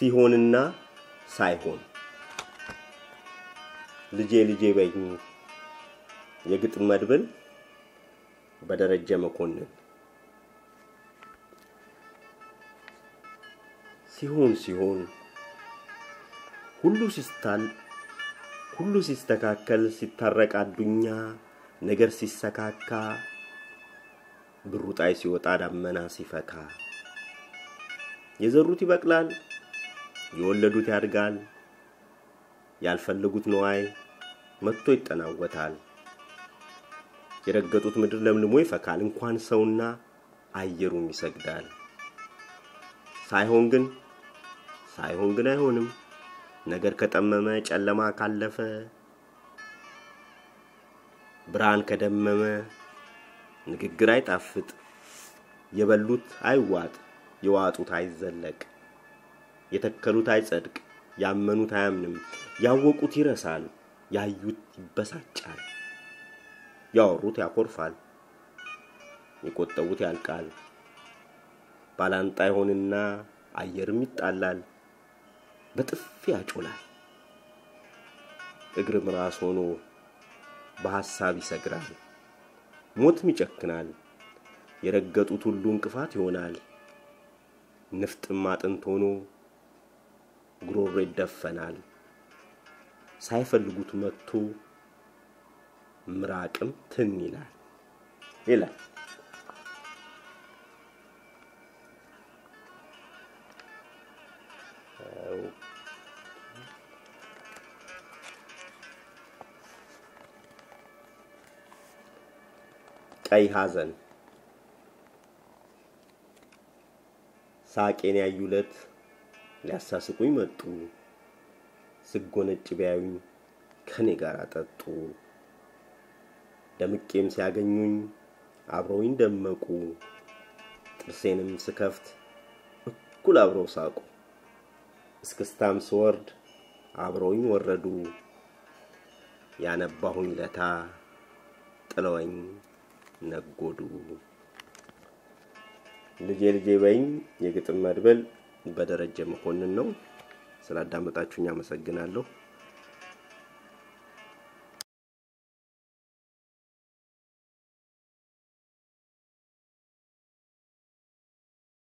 ሲሆንና ሳይሆን ልጄ ልጄ በኝ የግጥም መድብል በደረጀ መኮንን ሲሆን ሲሆን ሁሉ ሲስታል ሁሉ ሲስተካከል ሲታረቅ አዱኛ ነገር ሲሰካካ ብሩ ጣይ ሲወጣ ዳመና ሲፈካ የዘሩት ይበቅላል የወለዱት ያድጋል ያልፈለጉት ነዋይ መጥቶ ይጠናወታል የረገጡት ምድር ለምልሞ ይፈካል እንኳን ሰውና አየሩም ይሰግዳል ሳይሆን ግን ሳይሆን ግን አይሆንም ነገር ከጠመመ ጨለማ ካለፈ ብርሃን ከደመመ ንግግር አይጣፍጥ የበሉት አይዋጥ የዋጡት አይዘለቅ የተከሉት አይጸድቅ ያመኑት አያምንም ያወቁት ይረሳል ያዩት ይበሳጫል ያወሩት ያኮርፋል የቆጠቡት ያልቃል ባላንጣ ይሆንና አየርም ይጣላል በጥፊ ያጮላል እግርም ራስ ሆኖ በሐሳብ ይሰግራል ሞትም ይጨክናል የረገጡት ሁሉ እንቅፋት ይሆናል ንፍጥም አጥንት ሆኖ ጉሮሮ ይደፈናል ሳይፈልጉት መጥቶ ምራቅም ትን ይላል ይላል ቀይ ሐዘን ሳቄን ያዩለት ሊያሳስቁኝ መጡ ስጎነጭ ቢያዩኝ ከኔ ጋር አጠጡ ደምቄም ሲያገኙኝ አብረውኝ ደመቁ ጥርሴንም ስከፍት እኩል አብረው ሳቁ እስክስታም ስወርድ አብረውኝ ወረዱ ያነባሁኝ ለታ ጥለወኝ ነጎዱ ልጄ ልጄ በኝ የግጥም መድበል በደረጀ መኮንን ነው። ስላዳመጣችሁኝ አመሰግናለሁ።